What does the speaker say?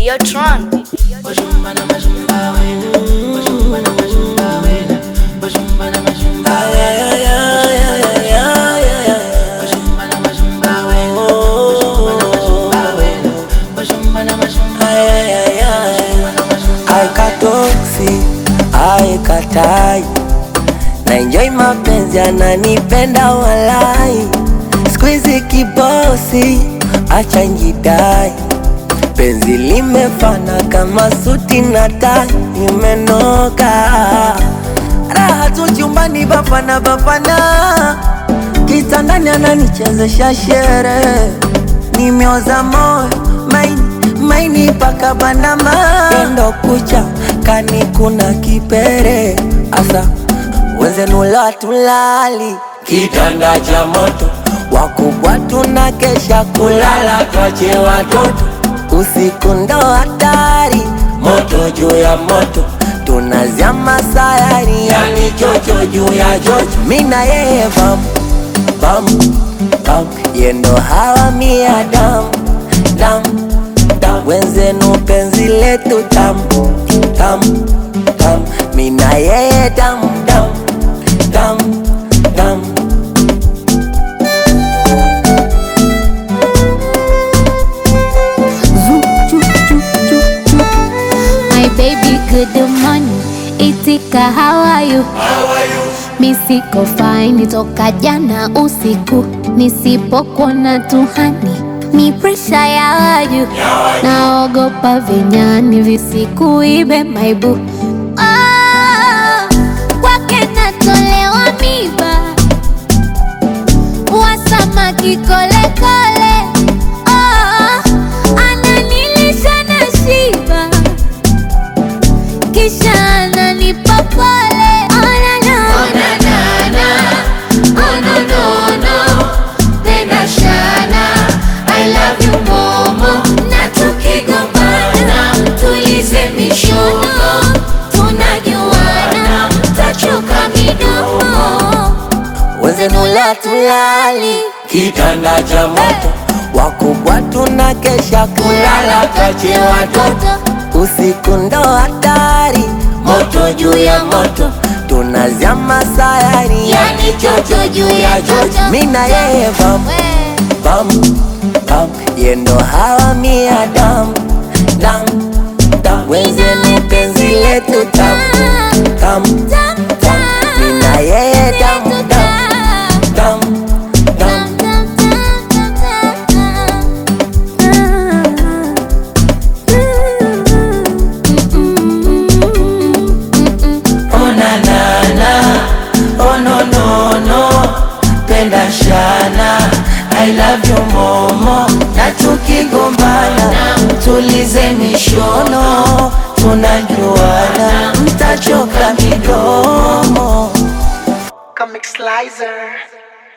Videotron. Aikatoksi aikatai na enjoy mapenzi ananipenda walai squeeze kibosi acha njidai penzi limefana kama suti na tai imenoka raha tu chumbani bafana bafana kitandani ananichezesha shere nimeoza moyo maini maini paka bandama endo kucha kani kuna kipere asa wenzenula tulali kitanda cha moto wakubwa tuna kesha kulala twache watoto usiku ndo hatari moto juu ya moto tunazama sayari yani chocho juu ya chocho mina yeye bam bam bam yendo hawa mia dam dam dam wenzenu penzi letu tam tam tam mina yeye dam dam dam dam My baby good morning, itika how are you? Mi siko fine toka jana usiku, nisipokuona tuhani ni presha ya waju, naogopa vinyani visikuibe maibu Ah, kwake natolewa miba wasamaki kolekole Ah, ananilisha na shiba kisha ananipa pole Oh, na, na. Na tukigombana tulize mishono tunajuana tachoka midomo wenzenula tulali kitanda cha moto wakubwa tuna kesha kulala twache watoto usiku ndo hatari moto juu ya moto tunazama sayari yani chocho juu ya chocho mina yeye bam bam bam yendo hawa mia dam dam dam wenzeni penzi letu tam tam tam mina yeye dam dam dam dam Oh na na na, oh no no no, penda shana, I love you momo, na tukigombana tulize mishono, tunajuana, mtachoka midomo. Comic Slicer.